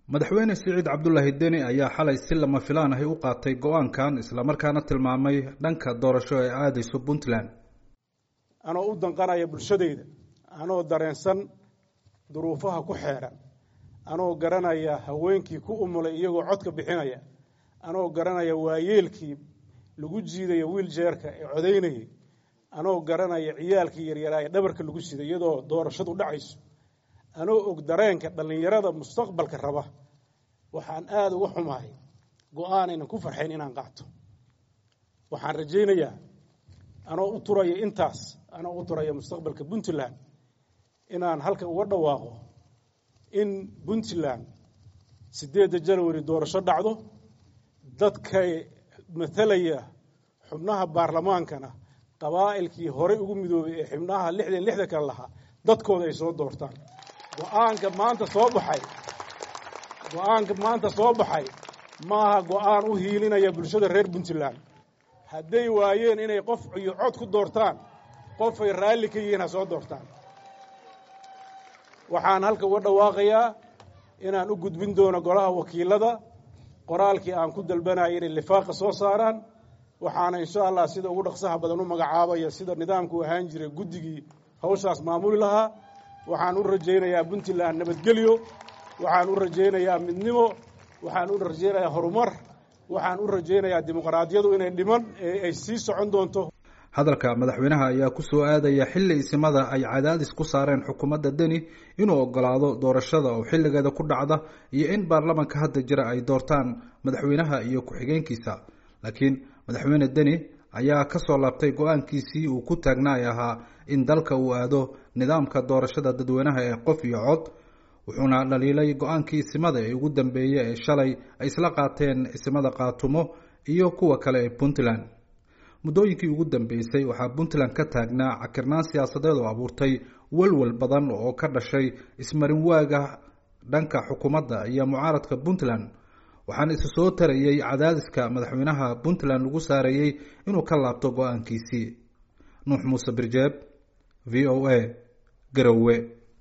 madaxweyne siciid cabdulaahi deni ayaa xalay si lama filaan ahi u qaatay go-aankan islamarkaana tilmaamay dhanka doorasho ee aadayso puntland anoo u danqanaya bulshadayda anoo dareensan duruufaha ku xeedhan anoo garanaya haweenkii ku umulay iyagoo codka bixinaya anoo garanaya waayeelkii lagu jiidaya wiiljeerka ee codaynayay anoo garanaya ciyaalkii yaryaraa ee dhabarka lagu siday iyadoo doorashadu dhacayso anoo og dareenka dhallinyarada mustaqbalka raba waxaan aada uga xumahay go-aan aynan ku farxayn inaan qaato waxaan rajaynayaa anoo u turaya intaas anoo u turaya mustaqbalka puntland inaan halka uga dhawaaqo in puntland siddeedda janwari doorasho dhacdo dadkay matalaya xubnaha baarlamaankana qabaa'ilkii horey ugu midoobay ee xubnaha lixdan lixda kale lahaa dadkooda ay soo doortaan go-aanka maanta soo baxay go-aanka maanta soo baxay maaha go-aan u hiilinaya bulshada reer puntland hadday waayeen inay qof iyo cod ku doortaan qofay raalli ka yihiin ha soo doortaan waxaan halka uga dhawaaqayaa inaan u gudbin doono golaha wakiilada qoraalkii aan ku dalbanaya inay lifaaqa soo saaraan waxaana insha allah sida ugu dhaqsaha badan u magacaabaya sida nidaamku ahaan jiray guddigii hawshaas maamuli lahaa waxaan u rajaynayaa puntland nabadgelyo waxaan u rajaynayaa midnimo waxaan u rajaynayaa horumar waxaan u rajaynayaa dimuqraadiyadu inay dhiman ee ay sii socon doonto hadalka madaxweynaha ayaa ku soo aadaya xilli isimada ay cadaadis ku saareen xukuumadda deni inuu ogolaado doorashada oo xilligeeda ku dhacda iyo in baarlamanka hadda jira ay doortaan madaxweynaha iyo ku-xigeenkiisa laakiin madaxweyne deni ayaa ka soo laabtay go-aankiisii uu ku taagnaay ahaa in dalka uu aado nidaamka doorashada dadweynaha ee qof iyo cod wuxuuna dhaliilay go-aankii isimada ee ugu dambeeyey ee shalay ay isla qaateen isimada qaatumo iyo kuwa kale ee puntland muddooyinkii ugu dambeysay waxaa puntland ka taagnaa cakirnaan siyaasadeed oo abuurtay walwal badan oo ka dhashay ismarin waaga dhanka xukuumadda iyo mucaaradka puntland waxaana isu soo tarayey cadaadiska madaxweynaha puntland lagu saarayey inuu ka laabto go-aankiisii nuux muuse birjeeb v o a garowe